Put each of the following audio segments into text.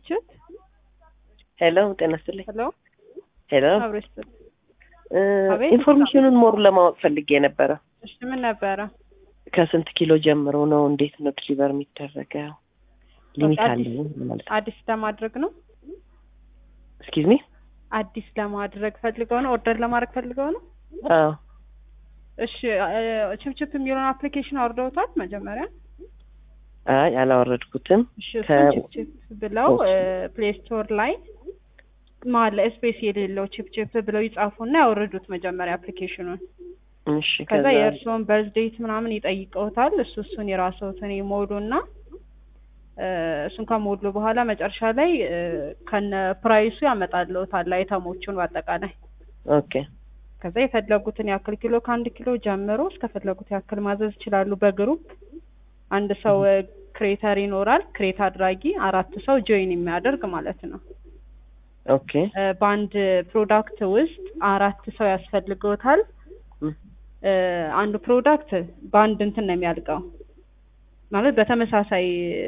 ችብችብ ሄሎ ጤና ይስጥልኝ። ሄሎ ሄሎ አብሮ ይስጥል። እ አቤት። ኢንፎርሜሽኑን ሞር ለማወቅ ፈልጌ ነበረ። እሺ ምን ነበረ? ከስንት ኪሎ ጀምሮ ነው? እንዴት ነው ዲሊቨር የሚደረገው? ሊሚት አዲስ- አለው ማለት ነው? አዲስ ለማድረግ ነው። ኤክስኪዝ ሚ? አዲስ ለማድረግ ፈልገው ነው። ኦርደር ለማድረግ ፈልገው ነው። አዎ እሺ እ፣ ችብችብ የሚለውን አፕሊኬሽን አውርደውታል መጀመሪያ? አይ አላወረድኩትም። እሺ ከ- እሱን ችብችብ ብለው ኦኬ። ፕሌይ ስቶር ላይ መሀል ላይ ስፔስ የሌለው ችብችብ ብለው ይጻፉና ያወርዱት መጀመሪያ አፕሊኬሽኑን። እሺ ከዛ ከዛ የእርስዎን በርዝ ዴት ምናምን ይጠይቀውታል። እሱ እሱን የራስዎትን ይሞሉና እ፣ እሱን ከሞሉ በኋላ መጨረሻ ላይ እ፣ ከነ ፕራይሱ ያመጣልዎታል አይተሞቹን በአጠቃላይ። ኦኬ ከዛ የፈለጉትን ያክል ኪሎ ከአንድ ኪሎ ጀምሮ እስከፈለጉት ያክል ማዘዝ ይችላሉ። በግሩፕ አንድ ሰው ክሬተር ይኖራል፣ ክሬት አድራጊ አራት ሰው ጆይን የሚያደርግ ማለት ነው። ኦኬ እ፣ በአንድ ፕሮዳክት ውስጥ አራት ሰው ያስፈልገውታል። እም፣ እ፣ አንዱ ፕሮዳክት በአንድ እንትን ነው የሚያልቀው ማለት በተመሳሳይ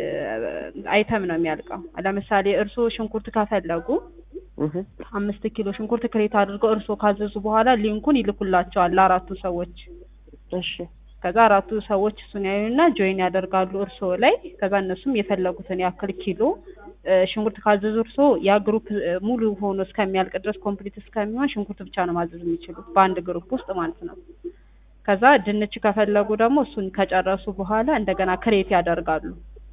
አይተም ነው የሚያልቀው። ለምሳሌ እርስዎ ሽንኩርት ከፈለጉ እህ፣ አምስት ኪሎ ሽንኩርት ክሬት አድርገው እርስዎ ካዘዙ በኋላ ሊንኩን ይልኩላቸዋል ለአራቱ ሰዎች። እሺ ከዛ አራቱ ሰዎች እሱን ያዩና ጆይን ያደርጋሉ እርስዎ ላይ። ከዛ እነሱም የፈለጉትን ያክል ኪሎ እ፣ ሽንኩርት ካዘዙ እርስዎ ያ ግሩፕ እ፣ ሙሉ ሆኖ እስከሚያልቅ ድረስ ኮምፕሊት እስከሚሆን ሽንኩርት ብቻ ነው ማዘዝ የሚችሉት በአንድ ግሩፕ ውስጥ ማለት ነው። ከዛ ድንች ከፈለጉ ደግሞ እሱን ከጨረሱ በኋላ እንደገና ክሬት ያደርጋሉ።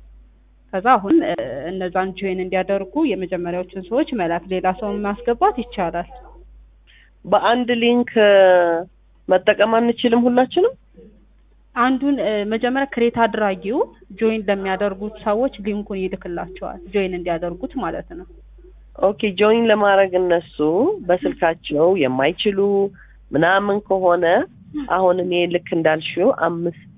ከዛ አሁን እ፣ እነዛን ጆይን እንዲያደርጉ የመጀመሪያዎቹን ሰዎች መላክ፣ ሌላ ሰውን ማስገባት ይቻላል። በአንድ ሊንክ እ፣ መጠቀም አንችልም ሁላችንም? አንዱን እ፣ መጀመሪያ ክሬት አድራጊው ጆይን ለሚያደርጉት ሰዎች ሊንኩን ይልክላቸዋል ጆይን እንዲያደርጉት ማለት ነው። ኦኬ ጆይን ለማድረግ እነሱ በስልካቸው የማይችሉ ምናምን ከሆነ አሁን እኔ ልክ እንዳልሽው አምስት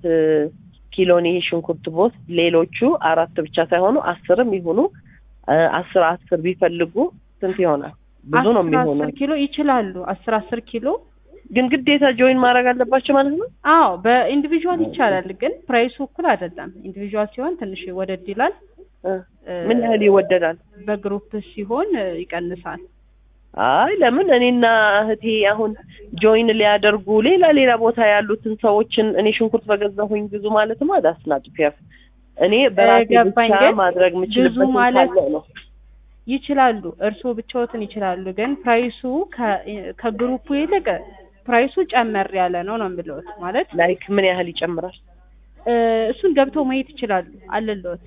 ኪሎን ይሄ ሽንኩርት ቦት ሌሎቹ አራት ብቻ ሳይሆኑ አስርም ይሁኑ እ፣ አስር አስር ቢፈልጉ ስንት ይሆናል? ብዙ ነው አስር የሚሆነው። አስር ኪሎ ይችላሉ። አስር አስር ኪሎ ግን ግዴታ ጆይን ማድረግ አለባቸው ማለት ነው? አዎ በኢንዲቪዥዋል ይቻላል፣ ግን ፕራይሱ እኩል አይደለም። ኢንዲቪዥዋል ሲሆን ትንሽ ወደድ ይላል። እ፣ እ፣ ምን ያህል ይወደዳል? በግሩፕ ሲሆን እ፣ ይቀንሳል። አይ ለምን እኔና እህቴ አሁን ጆይን ሊያደርጉ ሌላ ሌላ ቦታ ያሉትን ሰዎችን እኔ ሽንኩርት በገዛሁኝ ብዙ ማለት ነው አዳስናጭ ፒያፍ እኔ በራሴ ገባኝ፣ ብቻ ግን ማድረግ የምችልበት ብዙ ማለት- ካለ ነው። ይችላሉ፣ እርስዎ ብቻዎትን ይችላሉ። ግን ፕራይሱ ከ- ከግሩፑ ይልቅ ፕራይሱ ጨመር ያለ ነው ነው የምልዎት ማለት ላይክ ምን ያህል ይጨምራል? እ፣ እሱን ገብተው ማየት ይችላሉ። አለልዎት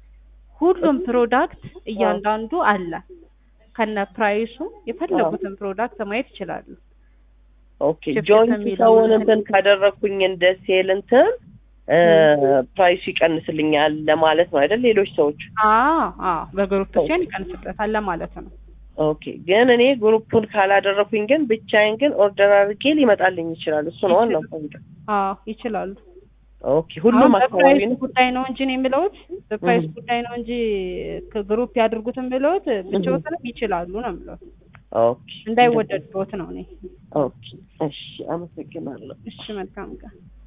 ሁሉም ፕሮዳክት እያንዳንዱ አለ ከነ ፕራይሱ የፈለጉትን ፕሮዳክት ማየት ይችላሉ። ኦኬ ችፕ ጆይን የሚለው ሰውን ማለት እንትን ካደረግኩኝ እንደ ሴል እንትን እ፣ ፕራይሱ ይቀንስልኛል ለማለት ነው አይደል? ሌሎች ሰዎች አዎ አዎ በግሩፕ ሲሆን ይቀንስበታል ለማለት ነው። ኦኬ ግን እኔ ግሩፑን ካላደረኩኝ ግን ብቻዬን ግን ኦርደር አድርጌ ሊመጣልኝ ይችላል። እሱ ነው ዋናው ፖይንት። አዎ ይችላሉ። ኦኬ ሁሉም አሁን አካባቢ በፕራይስ ነው። ጉዳይ ነው እንጂ ነው የምለውት በፕራይስ እህ። ጉዳይ ነው እንጂ ከግሩፕ ያድርጉትን ብለውት ብቻዎትንም ይችላሉ ነው የምለውት ኦኬ እንዳይወደድቦት ነው እኔ። ኦኬ እሺ፣ አመሰግናለሁ። እሺ መልካም ቀን።